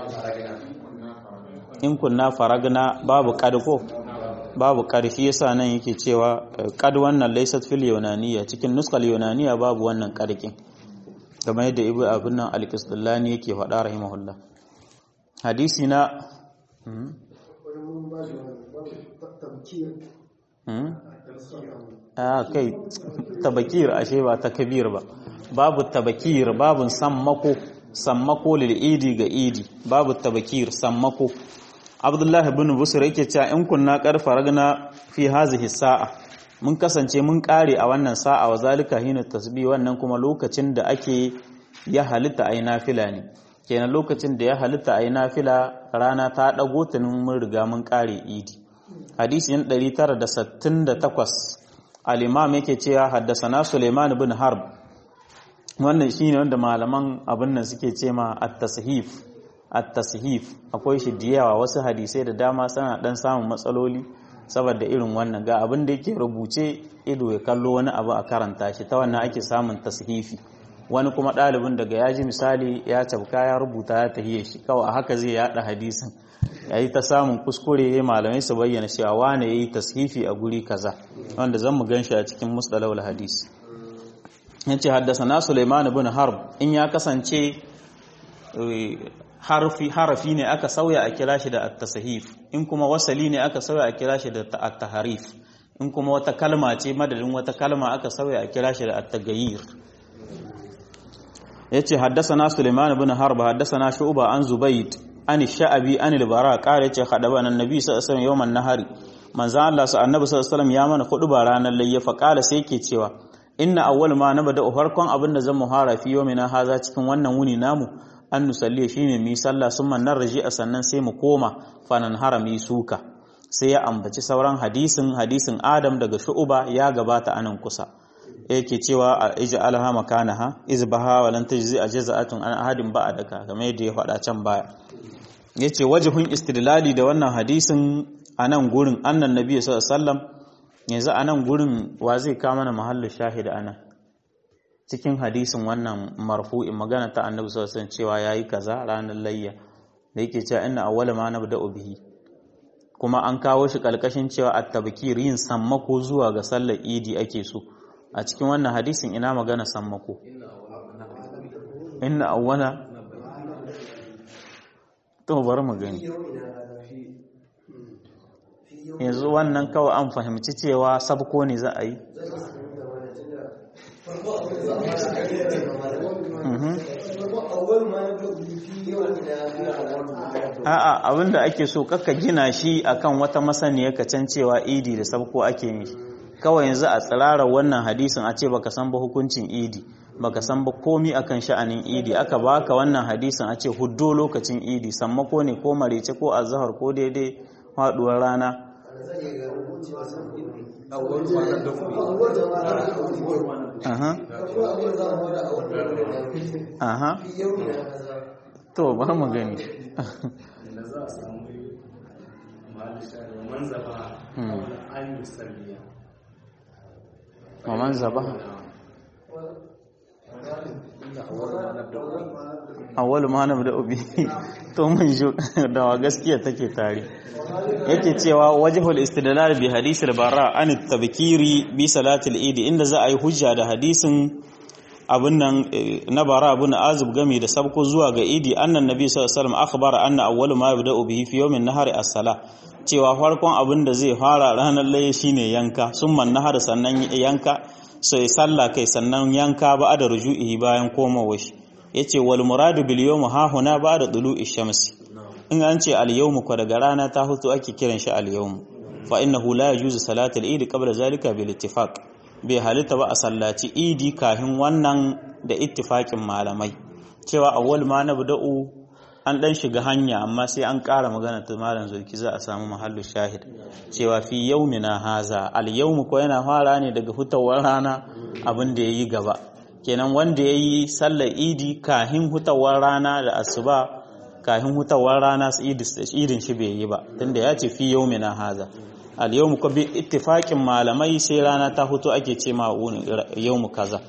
in kunna faragna babu kadko babu karfi yasa nan yake cewa kad wannan laysat fil yunaniya cikin nuskal yunaniya babu wannan karkin kamar yadda ibu abin nan al-qisdallani yake faɗa rahimahullah hadisi na a kai tabakir ashe ba takbir ba babu tabakir babu sammako sammako lil idi ga idi babu tabakir sammako abdullah ibn busr yake cewa in kunna qarfa ragna fi hazihi sa'a mun kasance mun kare a wannan sa'a wa zalika hina tasbih wannan kuma lokacin da ake ya halitta ayi nafila ne kenan lokacin da ya halitta ayi nafila rana ta dago tunin mun riga mun kare idi hadisi 968 al-imam yake cewa haddasana Suleiman ibn Harb wannan shine wanda malaman abin nan suke ce ma at-tashif at-tashif akwai shi da yawa wasu hadisai da dama suna dan samun matsaloli saboda irin wannan ga abin da yake rubuce ido ya kallo wani abu a karanta shi ta wannan ake samun tashifi wani kuma ɗalibin daga ya ji misali ya cabka ya rubuta ya tahiye shi kawai a haka zai yada hadisin ya yi ta samun kuskure ya malamai su bayyana cewa wane ya yi tashifi a guri kaza wanda zan mu gan shi a cikin musdalawul hadisi yace haddasana Sulaiman ibn Harb in ya kasance harfi harafi ne aka sauya a kira shi da at-tasahif in kuma wasali ne aka sauya a kira shi da at-taharif in kuma wata kalma ce madadin wata kalma aka sauya a kira shi da at-tagayyir yace haddasana Sulaiman ibn Harb haddasana Shu'ba an Zubayd an Sha'abi an al-Bara qala yace khadaba annabi sallallahu alaihi wasallam yawman nahari manzo Allah sa annabi sallallahu alaihi wasallam ya mana hudu ba ranar layya fa qala sai yake cewa inna awwal ma nabda farkon abin da zan muhara fi yawmina haza cikin wannan wuni namu an nusalli shine mu sallah summa narji a sannan sai mu koma fanan harami suka sai ya ambaci sauran hadisin hadisin Adam daga Shu'ba ya gabata anan kusa yake cewa ij'alha makanaha izbaha wa lan tajzi ajza'atun an ahadin ba'daka kamar yadda ya faɗa can baya yace wajhun istidlali da wannan hadisin anan gurin annan nabi sallallahu alaihi wasallam yanzu anan gurin wa zai ka mana mahallu shahid anan cikin hadisin wannan marfu'in magana ta annabi sallallahu alaihi wasallam cewa yayi kaza ranar layya da yake cewa inna awwala ma nabda'u bihi kuma an kawo shi kalkashin cewa at-tabkir yin sammako zuwa ga sallar idi ake so a cikin wannan hadisin ina magana sammako inna awwala to bari mu gani yanzu wannan kawai an fahimci cewa sabko ne za a yi a'a abinda ake so kakka gina shi akan wata masaniya ka can cewa idi da sabko ake yi kawai yanzu a tsirara wannan hadisin a ce baka san ba hukuncin idi baka san ba komi akan sha'anin idi aka baka wannan hadisin a ce huddo lokacin idi sammako ne ko marece ko azhar ko daidai faduwar rana aha aha to bari mu gani ومن ذبح awwalu ma nabda ubi to mun ji da gaskiya take tare yake cewa wajhul istidlal bi hadith al-bara an at-tabkiri bi salatil eid inda za a yi hujja da hadisin abun nan na bara abun azib game da sabko zuwa ga idi annan nabi sallallahu alaihi wasallam akhbara anna awwalu ma yabda bihi fi yawmin nahari as-sala cewa farkon abin da zai fara ranar laye shine yanka summan nahar sannan yanka sai sallah kai sannan yanka ba da ruju'ihi bayan komawa shi yace wal muradu bil yawm ha huna ba da dulu'i shamsi in an ce al yawm ko daga rana ta hutu ake kiran shi al yawm fa innahu la yajuzu salatul eid qabla zalika bil ittifaq bai halitta ba a sallaci idi kafin wannan da ittifaqin malamai cewa awwal ma nabda'u an dan shiga hanya amma sai an ƙara magana ta malam zulki za a samu mahallu shahid cewa fi yaumina haza al yawm ko yana fara ne daga hutawar rana abin da yayi gaba kenan wanda yayi sallar idi kahin hutawar rana da asuba kahin hutawar rana idin shi bai yi ba tunda ya ce fi yaumina haza al yawm ko bi ittifaqin malamai sai rana ta hutu ake ce ma yawm kaza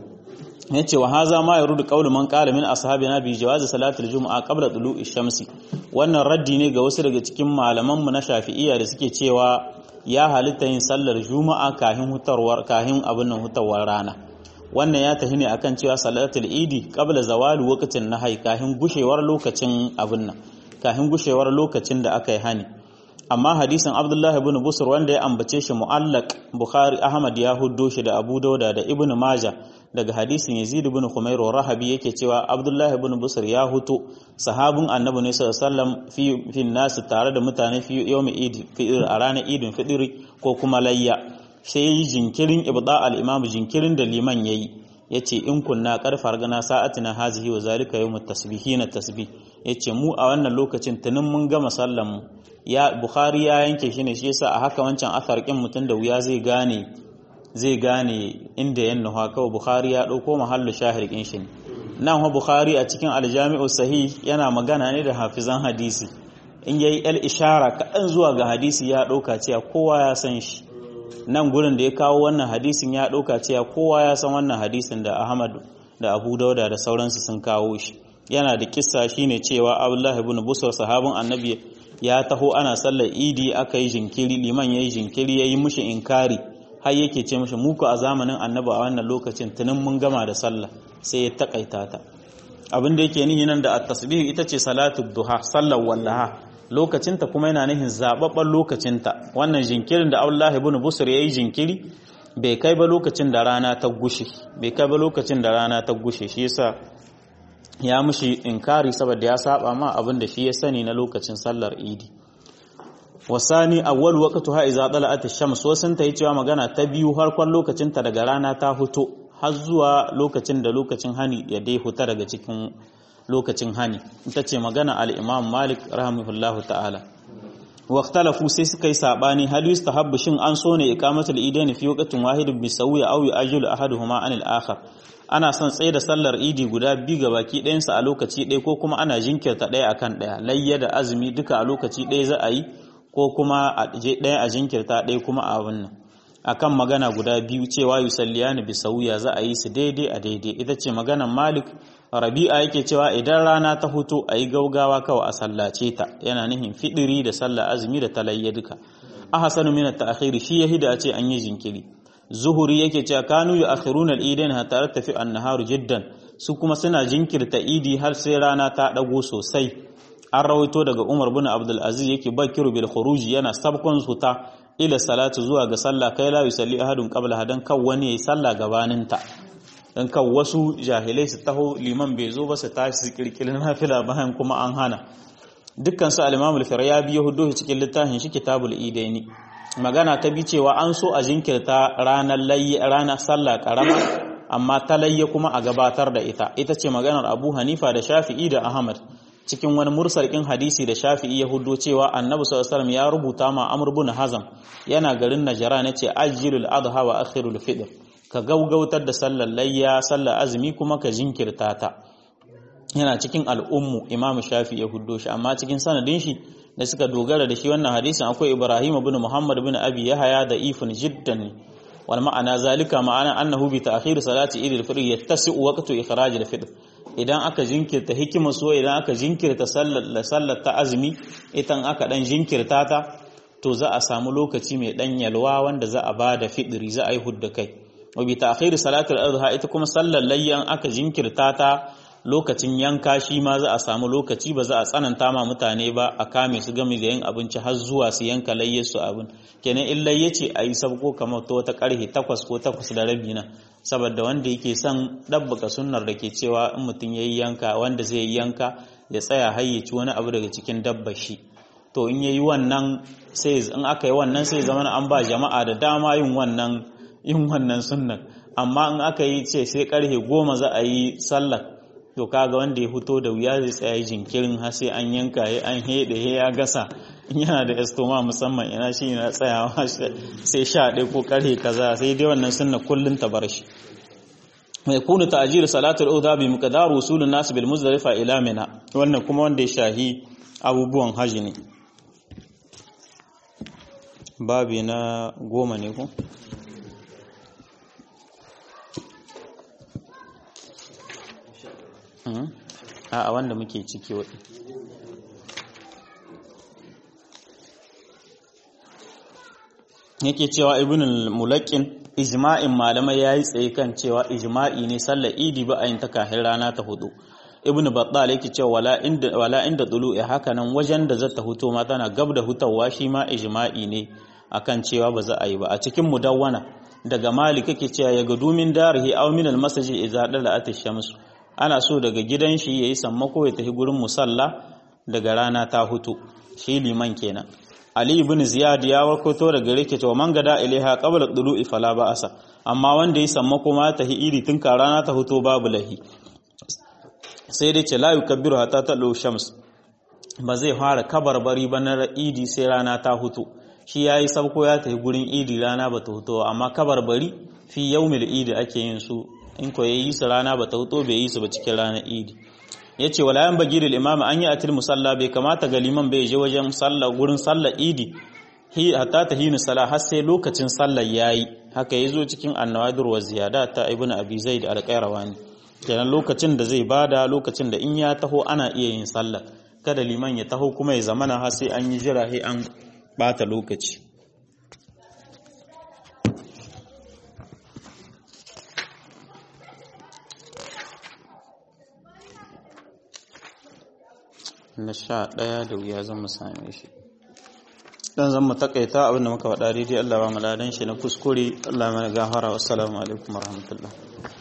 yace wa haza ma yarudu qawlu man qala min ashabina bi jawazi salatul jumu'a qabla tulu'i shamsi wannan raddi ne ga wasu daga cikin malaman mu na Shafi'iyya da suke cewa ya halitta yin sallar juma'a kahin hutarwar kahin abin nan hutarwar rana wannan ya tahi ne akan cewa salatul idi qabla zawali waqtin nahai kahin gushewar lokacin abin nan kahin gushewar lokacin da aka yi hani amma hadisin Abdullah ibn Busr wanda ya ambace shi mu'allaq Bukhari Ahmad ya huddo shi da Abu Dauda da Ibn Majah daga hadisin Yazid ibn Khumair Rahabi yake cewa Abdullah ibn Busr ya huto sahabin Annabi ne sallallahu alaihi wasallam fi fi nas tare da mutane fi yawmi Eid fitr a ranar Idin fitri ko kuma layya sai yi jinkirin ibda al-imam jinkirin da liman yayi yace in kunna karfar gana sa'atina hazihi wa zalika yawmut tasbihina tasbih yace mu a wannan lokacin tunin mun gama sallan mu ya Bukhari ya yanke shi ne shi yasa a haka wancan athar kin mutun da wuya zai gane zai gane inda yan nuha kawai Bukhari ya ɗauko mahallu shahir kin shi nan ha Bukhari a cikin aljami'u sahih yana magana ne da hafizan hadisi in yayi el ishara kaɗan zuwa ga hadisi ya ɗauka cewa kowa ya san shi nan gurin da ya kawo wannan hadisin ya ɗauka cewa kowa ya san wannan hadisin da Ahmad da Abu Dauda da sauransu sun kawo shi yana da kissa shine cewa Abdullah ibn Busr sahabin Annabi ya taho ana sallar Idi aka yi jinkiri liman yayi jinkiri yayi mushi inkari har yake ce mishi muku a zamanin annabi a wannan lokacin tunin mun gama da sallah sai ya takaita ta abin da yake nihi nan da at-tasbih ita ce salatu duha sallar wallaha lokacinta kuma yana nihin zababban lokacinta wannan jinkirin da Allah ibn Busr yayi jinkiri bai kai ba lokacin da rana ta gushe bai kai ba lokacin da rana ta gushe shi yasa ya mushi inkari saboda ya saba ma abin da shi ya sani na lokacin sallar idi wasani awwal waqtuha idza tala'at ash-shams wasun ta yi cewa magana ta biyu harkon lokacin ta daga rana ta fito har zuwa lokacin da lokacin hani ya dai huta daga cikin lokacin hani ita ce magana al-imam malik rahimahullahu ta'ala waqtalafu sai suka yi sabani hal yustahabbu shin an so ne iqamatul idaini fi waqtin wahidin bi sawiya aw yu'ajjilu ahaduhuma anil akhar ana son tsaye da sallar idi guda biyu ga baki ɗayansa a lokaci ɗaya ko kuma ana jinkirta ɗaya akan ɗaya layya da azumi duka a lokaci ɗaya za a yi ko kuma a ɗaya a jinkirta ɗaya kuma a wannan akan magana guda biyu cewa yusalliyani bi sauya za a yi su daidai a daidai ita ce maganan malik rabi'a yake cewa idan rana ta huto a yi gaugawa kawai a sallace ta yana nihin fidiri da sallah azumi da talayya duka ahsanu min at-ta'khir shi yahida a ce an yi jinkiri zuhuri yake cewa kanu yu'akhiruna al-idain hatta tafi an-nahar jiddan su kuma suna jinkirta idi har sai rana ta dago sosai an rawaito daga Umar bin Abdul Aziz yake bakiru bil khuruji yana sabkon suta ila salatu zuwa ga sallah kai la yusalli ahadun qabla hadan kan wani yayi sallah gabanin ta dan kan wasu jahilai su taho liman bai zo ba su tashi su kirkirin nafila bayan kuma an hana dukkan su al-Imam al-Firyabi ya hudo cikin littafin shi Kitabul Idaini magana ta bi cewa an so a jinkirta ranar layyi ranar sallah karama amma ta layya kuma a gabatar da ita ita ce maganar Abu Hanifa da Shafi'i da Ahmad cikin wani mursalin hadisi da Shafi'i ya hudo cewa Annabi sallallahu alaihi ya rubuta ma Amr ibn Hazm yana garin Najran yace ajilul adha wa akhirul fitr ka gaugautar da sallar layya sallar azumi kuma ka jinkirta ta yana cikin al'ummu Imam Shafi'i ya hudo shi amma cikin sanadin shi da suka dogara da shi wannan hadisin akwai Ibrahim ibn Muhammad ibn Abi Yahya da ifun jiddan wal ma'ana zalika ma'ana annahu bi ta'khir salati idil fitr yattasi waqtu ikhraj al fitr idan aka jinkirta hikimar so idan aka jinkirta sallar sallar ta azumi idan aka dan jinkirta ta to za a samu lokaci mai dan yalwa wanda za a bada fidiri za a yi hudda kai wa bi ta'khir salatul adha ita kuma sallar layyan aka jinkirta ta lokacin yanka shi ma za a samu lokaci ba za a tsananta ma mutane ba a kame su game da yin abinci har zuwa su yanka layyar su abin kenan in layya ce a yi sabko kamar ta wata karhe takwas ko takwas da rabi na saboda wanda yake son ɗabbaka sunnar da ke cewa in mutum ya yi yanka wanda zai yi yanka ya tsaya hayyaci wani abu daga cikin dabba shi to in ya yi wannan sai in aka yi wannan sai zama an ba jama'a da dama yin wannan yin wannan sunnar amma in aka yi ce sai karhe goma za a yi sallar to kaga wanda ya fito da wuya zai tsaya jinkirin har sai an yanka ya an hede ya gasa yana da estoma musamman ina shi na tsayawa sai sha ɗaya ko karhe kaza sai dai wannan sunna kullun ta bar shi mai kunu ta'jil salatul udha bi miqdar usulun nas bil muzdalifa ila mina wannan kuma wanda ya shahi abubuwan haji ne babi na goma ne ko a wanda muke ciki waɗi yake cewa ibn al-mulakin ijma'in malamai yayi tsaye kan cewa ijma'i ne sallar idi ba a yin ta kafin rana ta hudu ibn battal yake cewa wala inda wala inda tulu'i haka nan wajen da zata huto ma tana gab da hutawa shi ma ijma'i ne akan cewa ba za a yi ba a cikin mudawwana daga malik yake cewa ya gudu min darihi aw min al-masjid idza dala'at ash-shams ana so daga gidan shi yayi sammako ya tafi gurin musalla daga rana ta hutu shi liman kenan ali ibn ziyad ya wakoto daga rike to man gada ilaiha qabla dulu'i fala ba'asa amma wanda yayi sammako ma tahi iri tun ka rana ta hutu babu lahi sai dai ce la yukabbiru hatta talo shams ba zai fara kabarbari ba na idi sai rana ta hutu shi yayi sabko ya tafi gurin idi rana ba ta hutu amma kabarbari fi yaumil idi ake yin su in ko yayi su rana ba ta hutu bai yi su ba cikin ranar idi yace wala yan bagi lil imam an yi atil musalla bai kamata ga liman bai je wajen sallah gurin sallar idi hi hatta tahinu sala har sai lokacin sallar yayi haka yazo cikin annawadir wa ziyadat ta ibnu abi zaid al-qayrawani kenan lokacin da zai bada lokacin da in ya taho ana iya yin sallar kada liman ya taho kuma ya zamana har sai an yi jira sai an bata lokaci na sha ɗaya da wuya zan mu same shi dan zan mu takaita abinda muka faɗa daidai Allah ba mu ladan shi na kuskure Allah mana gafara wassalamu alaikum warahmatullahi